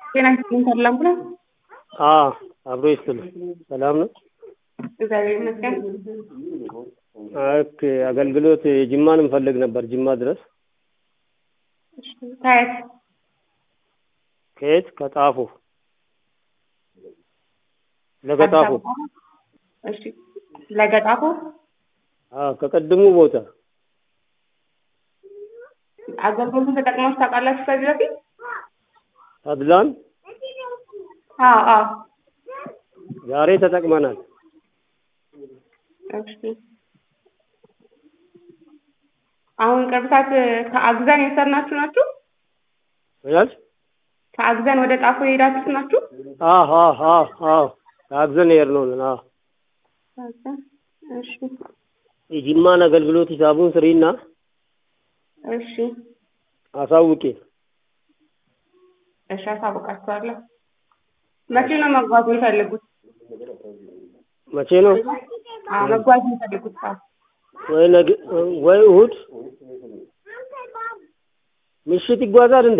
ጤና ይስጥልኝ ተድላ አምቡላንስ። አዎ አብሮ ይስጥልኝ። ሰላም ነው? እግዚአብሔር ይመስገን። ኦኬ አገልግሎት የጅማን እንፈልግ ነበር ጅማ ድረስ። ከየት? ከየት? ከጣፎ ለገጣፎ። እሺ ለገጣፎ አዎ ከቀድሙ ቦታ አገልግሎቱን ተጠቅማችሁ ታውቃላችሁ ከዚህ በፊት? ተድላን አዎ አዎ። ዛሬ ተጠቅመናል። እሺ አሁን ቅርብ ሰዓት ከአግዛን የወሰድናችሁ ናችሁ? ያል ከአግዛን ወደ ጣፎ የሄዳችሁት ናችሁ? አዎ አዎ አዎ አዎ ከአግዘን የሄድነው ነን። አዎ እሺ የጅማን አገልግሎት ሂሳቡን ስሪና እሺ አሳውቄ። እሺ አሳውቃችኋለሁ። መቼ ነው መጓዝ የሚፈልጉት? መቼ ነው? አዎ መጓዝ የሚፈልጉት ሰዓት ወይ ነገ ወይ እሑድ ምሽት ይጓዛል እንዴ?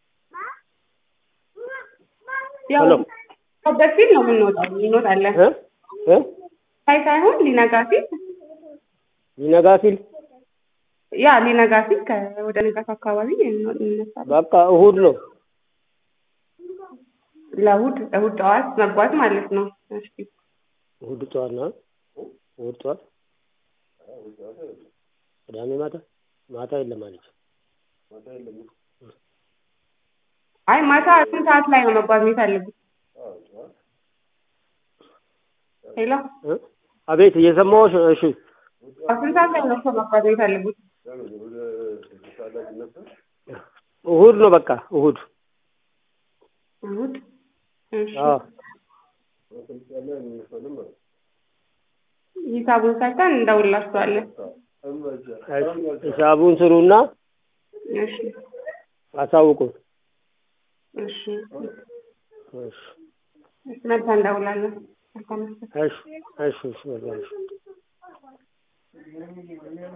ያው ሄሎ በፊት ነው የምንወጣው እንወጣለን። እ እ ሳይ ሳይሆን ሊነጋ ሲል ሊነጋ ሲል ያ ሊነጋ ሲል ከ- ወደ ንጋት አካባቢ እንወ- እንነሳለን። በቃ እሑድ ነው። ለእሑድ እሑድ ጠዋት መጓዝ ማለት ነው። እሺ እሑድ ጠዋት ነው። እሑድ ጠዋት ቅዳሜ ማታ ማታ የለም አለች። አይ ማታ ስንት ሰዓት ላይ ነው መጓዝ የሚፈልጉት? ሄሎ እ አቤት እየሰማሁሽ ነው። እሺ ስንት ሰዓት ላይ ነው እኮ መጓዝ የሚፈልጉት? እሑድ ነው በቃ እሑድ። እሑድ እሺ አዎ ሂሳቡን ሰርተን እንደውላችኋለን። እሺ፣ ሂሳቡን ስሩና እሺ አሳውቁን። እሺ እሺ መልሳ እንደውላለን። መልካም ምሽት። እሺ እሺ እሺ በቃ እሺ